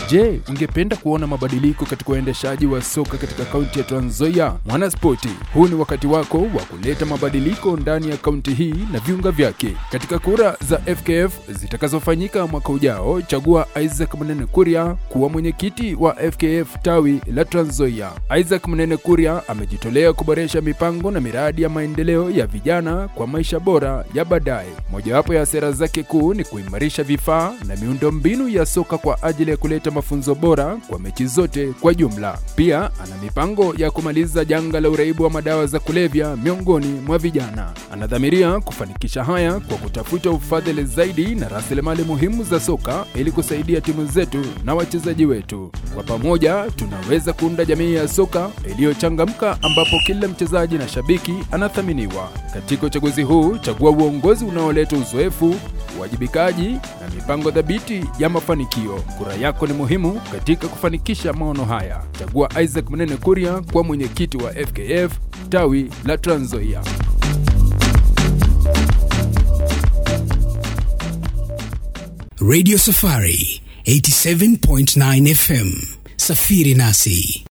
Je, ungependa kuona mabadiliko katika uendeshaji wa soka katika kaunti ya Trans Nzoia? Mwanaspoti, huu ni wakati wako wa kuleta mabadiliko ndani ya kaunti hii na viunga vyake. Katika kura za FKF zitakazofanyika mwaka ujao, chagua Isaac Mnene Kuria kuwa mwenyekiti wa FKF tawi la Trans Nzoia. Isaac Mnene Kuria amejitolea kuboresha mipango na miradi ya maendeleo ya vijana kwa maisha bora ya baadaye. Mojawapo ya sera zake kuu ni kuimarisha vifaa na miundombinu ya soka kwa ajili ya kuleta mafunzo bora kwa mechi zote kwa jumla. Pia ana mipango ya kumaliza janga la uraibu wa madawa za kulevya miongoni mwa vijana. Anadhamiria kufanikisha haya kwa kutafuta ufadhili zaidi na rasilimali muhimu za soka ili kusaidia timu zetu na wachezaji wetu. Kwa pamoja tunaweza kuunda jamii ya soka iliyochangamka ambapo kila mchezaji na shabiki anathaminiwa. Katika uchaguzi huu, chagua uongozi unaoleta uzoefu, uwajibikaji na mipango thabiti ya mafanikio. Kura yako ni muhimu katika kufanikisha maono haya. Chagua Isaac Mnene Kuria kwa mwenyekiti wa FKF tawi la Trans Nzoia. Radio Safari 87.9 FM. Safiri nasi.